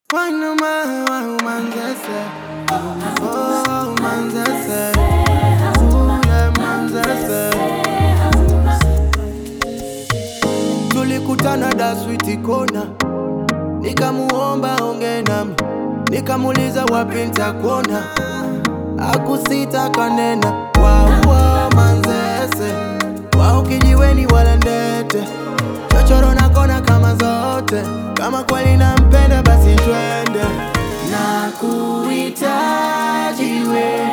Quando mai umanzese Oh umanzese Ule manzese Tulikutana da switi kona Nikamuomba onge nami Nikamuliza wapi nitakuona Akusita kanena Waua manzese Wao kijiweni wala ndete Chochoro na kona kama zote Kama kweli nampenda basi twende Na kuhitaji we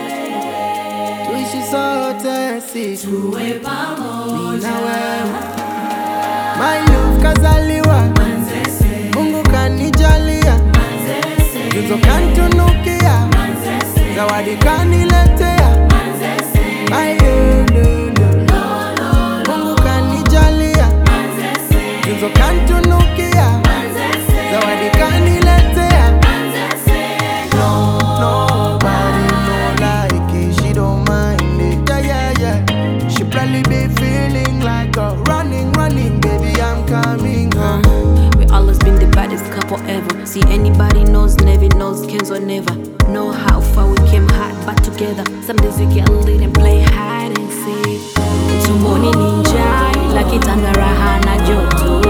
Tuishi sote si tuwe pamoja na wewe My love kazaliwa Manzese, Mungu kanijalia Manzese, Tuzo kantunukia Manzese, Zawadi kaniletea Manzese, My lulu Mungu kanijalia Manzese, Tuzo kantunukia Manzese, Zawadi kaniletea Manzese, No, nobody no like it. She don't mind it. Yeah, yeah, yeah. She probably be feeling like a running, running, baby. I'm coming home. We always been the baddest couple ever. See anybody knows, never knows, Kenzo never. Know how far we came hard, but together. Some days we get lit and play hide and seek. Tumboni ninja, ila kitanda raha na joto.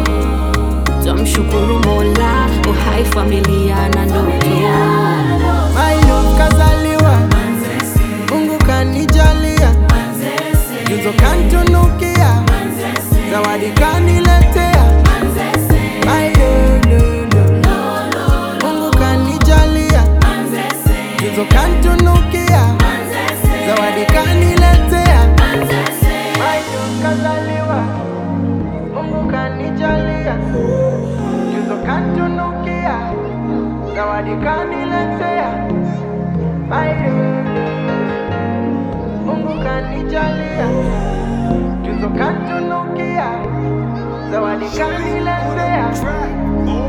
Tumshukuru Mola, uhai familia na ndoto. My love kazaliwa, Manzese, Mungu kanijalia, Manzese, tuzo kantunukia, Manzese, zawadi kaniletea. Manzese, My lulu, Mungu kanijalia, Manzese, tuzo kantunukia, Manzese, zawadi kaniletea. Manzese, My love kazaliwa, Mungu kanijalia, tuzo kantunukia, zawadi kaniletea. My lulu, Mungu kanijalia, tuzo kantunukia, zawadi kaniletea.